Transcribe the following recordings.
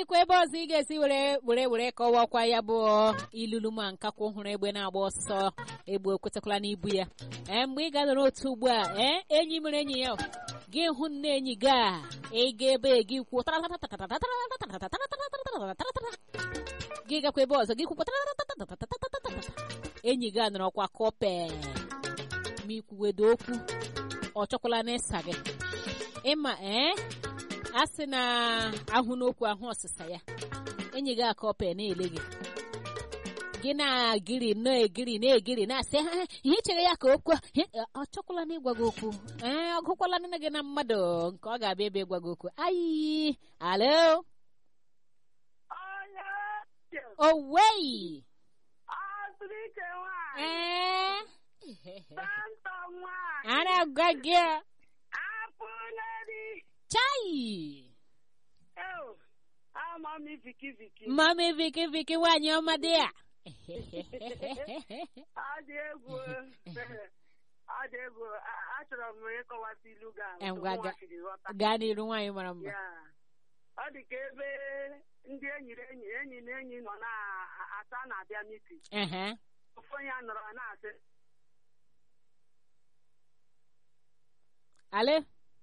dịkwa ebe ọzọ ị ga-esi were were were kọwakwa ya bụ ilulu ma nkakwụ hụrụ egbe na-agba ọsọ egbe okwetakwala n'ibu ya ee mgbe ị ga-anọ n'otu ugbu a ee enyi mere enyi ya gị hụ nne enyi gị a ịga ebe gị kwuo gị gakwa ebe ọzọ gị kwukwa enyi gị a nọrọkwa kọpe ma ikwuwedo okwu ọ chọkwala n'ịsa gị ịma ee a sị na ahụ n'okwu ahụ ọsịsa ya enyi gị aka ọpe na-ele gị gị na-agịrị na-egiri na-egiri na-asị ha ihe chere ya ka okwu ọ chọkwala na ịgwa gị okwu ee ọ gụkwala nne gị na mmadụ nke ọ ga-abịa ebe ịgwa gị okwu ayi alo owei ee a na-agwa gị chai Mami Viki Viki. mami viki viki nwanyị ọma dị a Ọ dị egwu. Ọ dị egwu. A- Achọrọ m ịkọwata ilu ga Eh, otu gwa- nwa ga- siri ghọta. gaa n'iru nwanyị mara mma Ya. Ọ dị ka ebe ndị enyi na enyi enyi na enyi nọ na-ata na-abịa miti. Ehe. Ofu onye nọrọ na-asị ale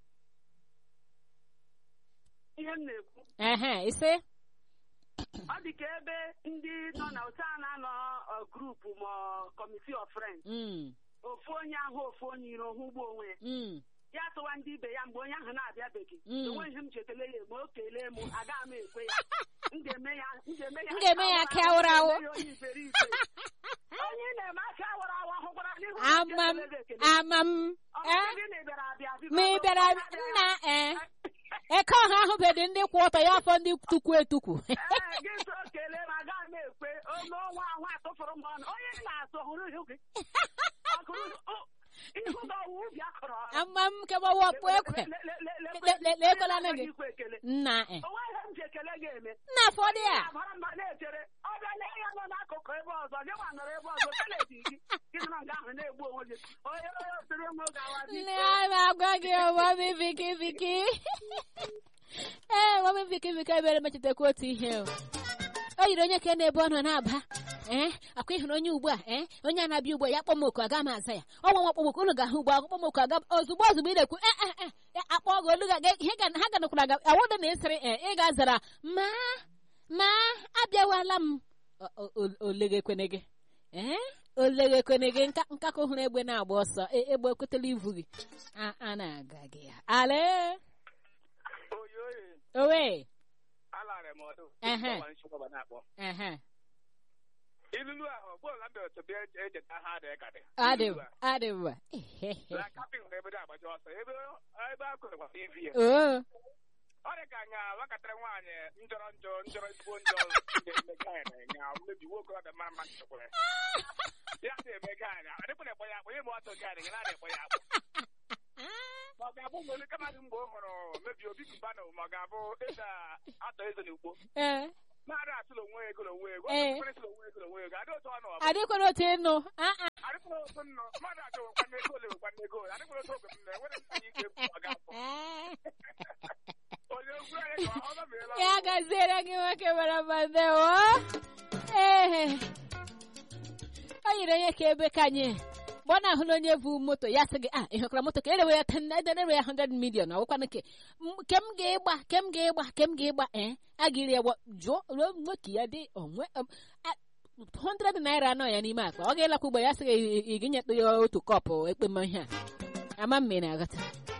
ihe m na-ekwu. ehe ise Ọ dị ka ebe ndị nọ na otu a na-anọ ọ, grupu ma ọ committee of friends. Mm, Ofu onye ahụ ofu onye iro hụ ugbo onwe ya. mm, ya tụwa ndị ibe ya mgbe onye ahụ na-abịabeghị Mm. enweghị m ji ekele ya ma o kelee m agaghị m ekwe ya m ga-eme ya m ga-eme ya M ga-eme ya aka awụrụ awụ. m ga-eme ya onye iberibe onye ị na-eme aka awụrụ awụ ahụkwara n'ihu ama m ama m eh? gị na ị bịara abịa biko ma ị bịara nna ee eke ọha ahụbeghị ndị kwụ ọtọ ya afọ ndị tukwu etukwu ee gị so kelee m agaghị m ekwe ome ọnwa ahụ atụfụrụ m ọnụ onye ị na-atụ hụrụ ihu gị Ọkụrụ- ọ- ihu gị ọwụ ubi akọrọ ọrụ. ama m kebawapụ ekwe Le- le- le- le- Le- le- le- ekwela nne gị. ikwe ekele nna e onwe ihe m ji ekele gị eme nna fọdụ ya abara mba na-echere ọ bịa lee ya nọ n'akụkụ ebe ọzọ gị nwa nọrọ ebe ọzọ keledi gị gị nọ nga ahụ na-egbu onwe gị onye onye osiri m gawa nne a na-agwa gị mami viki viki ee mami viki viki ebere mechetakwa otu ihe o o yiri onye ka na-ebe ọ nọ na-aba ee akwa ịhụrụ onye ugbu a ee onye a na-abịa ugbu a ya kpọmoku aga m aza ya ọnwa nwa kpọmoku unu ga-ahụ ugbu a kpọmoku aga ozugbo ozugbo ị na-ekwu "Eh, eh, eh, ya akpọ gị olu ga ihe ga ha ganakwara aga awụda na ịsịrị ee ị ga-azara ma ma abịawala m O- o- o- olegekwene gị ee olegekwene gị nka nkakọ hụrụ egbe na-agba ọsọ e- egbe ekwetela ivu gị a a na-aga gị ya ale oyi oyi owe alara m ọdụ Ehe. Ọgba nchịkwa na-akpọ ehe ilulu ahụ gbọọ na mbịa otu bịa echeta ha dị ka dị adị Ilulu a, adị mma na kapịn na ebe dị agbaji ọsọ ebe ebe a kụrụ gbata ivi ya oo ọ dị ka nya nwakatịrị nwaanyị njọrọ njọ njọrọ ezigbo njọ na-emega ya nya mmebi nwoke ọ dị mara mma nchekwara ya na-emega ya adịkwara ekpọ ya akpọ ihe ma ọtọ gị adịghị na-adị ekpọ ya akpọ ma ọ ga-abụ mgbe olika mmadụ mgbe ọ hụrụ mebi obi kubanụ ma ọ ga-abụ eze atọ eze n'ugbo ee mmadụ atụla onwe ego na onwe ego Ee. ọ tụla onwe ego na onwe ego adị otu ọ nọ adịkwara otu ịnụ aa adịkwala otu nnọ mmadụ achọ nwekwana ego ole nwekwana ego ole adịkwala otu oge m na enwere m ike ekwu ọ ga-afọ onye okwu anyị ka ọ gabiela ya gaziere gị nwoke mara mma ndewo ee o yiri onye ka ebe ka anyị mgbe ọ na-ahụla onye bụ moto ya sị gị a ị hụkwara moto ka erewe ya 10 ederewe ya 100 million ọgwụkwana ke M- ke m ga-ịgba ke m ga-ịgba ke m ga-ịgba ee a ga-iri ya gba jụọ ruo nwoke ya dị onwe um, a- 100 naira anọ ya n'ime akpa ọ ga-elakwa ugbo ya sị gị ị- ị ga-enyetụ ya otu kọpụ ekpema ihe a ama mme na-aghọta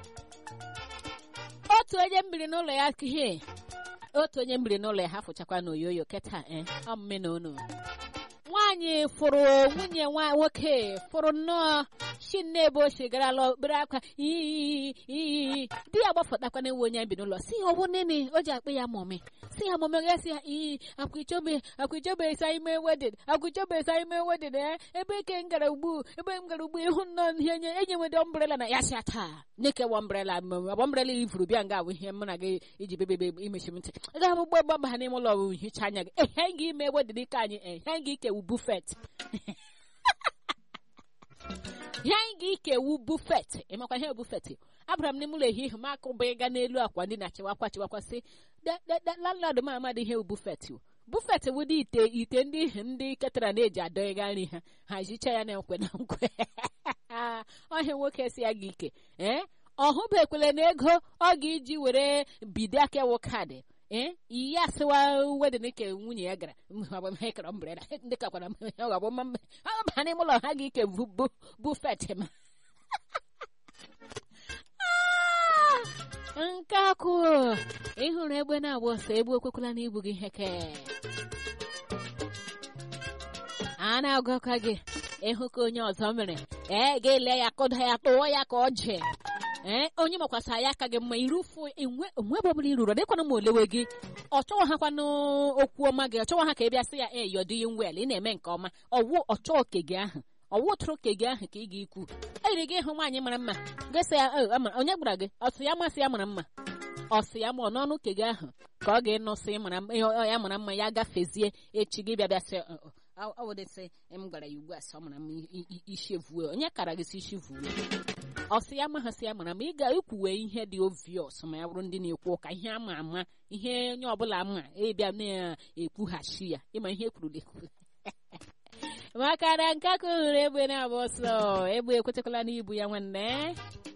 otu onye mbiri n'ụlọ ya ihe otu onye mbiri n'ụlọ ya ha fụchakwa n'oyoyo keta ee ọ mme na unu nwaanyị fụrụ nwunye nwa nwoke fụrụ nnọọ shi nne ebe ochie garala okpere akwa iyi iyi di ya gbafọtakwa na-ewe onye bi n'ụlọ si ya ọ bụ nene o ji akpị ya mọmị si ya mọmị ya si ya iyi akwichobe akwichobe sa ime wedin akwichobe sa ime wedin ee ebe ke m gara ugbu ebe m gara ugbu ịhụ nnọọ ihe enye enye nwede ọmbrela na ya si ya taa neke wọmbrela ọmbrela ifuru bịa nga awụ ihe mụ na gị iji bebebe imechi m ntị ga abụ gbagba mba ha n'ime ụlọ ọrụ hicha anya gị ehe gị ime wedin ike anyị ehe gị ikewu bufet ihe anyị ga-ikewu bufet ịmakwa ihe bufet abụra m n'ime ụlọ ehihie m akụba ịga n'elu akwa ndị na-achịwakwa chịwakwa sị landlord m amadị ihe bufet bufet wụdị ite ite ndị ndị ketara na-eji adọghịga nri ha ha jicha ya na nkwe na nkwe ọhịa nwoke si ya gị ike ee ọ hụbekwele na ego ọ ga-eji were bido akewo kaadị ee iyi asịwa wedin ke nwunye ya gara kara mbereda ndị kakwara ọba n'ime ụlọ ha ga-ike bufet ma nke akụ ịhụrụ egbe na-agba ọsọ egbe okwekwala na ibu gị heke a na-agụkọ gị ịhụ ka onye ọzọ mere ee ga-ele ya kụda ya tụọ ya ka ọ ji ee onye makwasa ya aka gị mma irufu enwe ọbụla iruru dịkwana ma olewe gị ọ chọghị ha kwanụ okwu ọma gị ọ chọghị ha ka ị bịa sị ya e you're doing well ị na-eme nke ọma ọwụ ọchọ oke gị ahụ ọwụ tụrụ oke gị ahụ ka ị ga-ekwu eyiri gị ịhụ nwaanyị mara mma gịsị ya onye gbara gị ọsị ya masị ya mara mma ọsị ya ma ọ n'ọnụ oke gị ahụ ka ọ ga-enọsị ya mara mma ya gafezie echi gị bịa bịa sị ọwụdịsị m gwara ya ugbu a sị ọ mara mma isi vuo onye kara gị si isi vuo ọsị ya mahasị ya mara ma ị ga-ekwuwe ihe dị oviọs ma ya bụrụ ndị na-ekwu ụka ihe ama ama ihe onye ọbụla ma ịbịa na-ekwughachi ya ịma ihe ekwuru ekwu maka na nke aka hụrụ egbe na-agba ọsọ egbe ekwetekwala n'ibu ya nwanne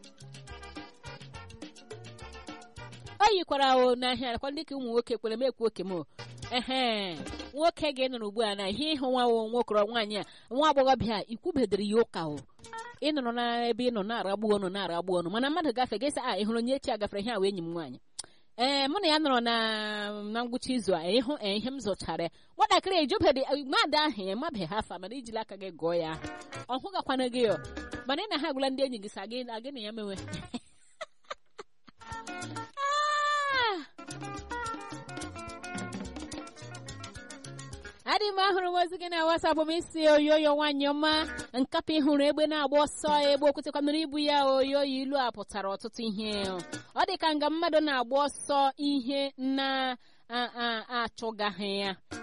o yikwara o n'ahịa akwa ndị ka ụmụ nwoke kwere m ekwu oke m ehe nwoke gị nụrụ ugbu a na ihe ịhụ nwa nwokọrọ nwaanyị a nwa agbọghọbịa ikwubedere ya ụka o ị nọrọ n'ebe ị nọ na-aragbu ọnụ na-aragbu ọnụ mana mmadụ gafe gị sị a ị hụrụ onye echi agafere ihe awa enyi m nwaanyị ee mụ na ya nọrọ na na ngwụcha izu a ịhụ ihe m zụchara ya nwatakịrị ejubedị mmadụ ahụ emabeghị afa mana ijila aka gị gụọ ya ọ hụgakwana gị ọ mana ị na ha agwụla ndị enyi gị sa gị agị na ya mewe adị m ahụrụ m ozi gị na wasapụ m isi oyoyo nwaanyị ọma nkapị hụrụ egbe na-agba ọsọ egbe okwutekwanụrụ ibu ya oyoyo ilu a pụtara ọtụtụ ihe ọ dị ka nga mmadụ na-agba ọsọ ihe na-achụgaghị ya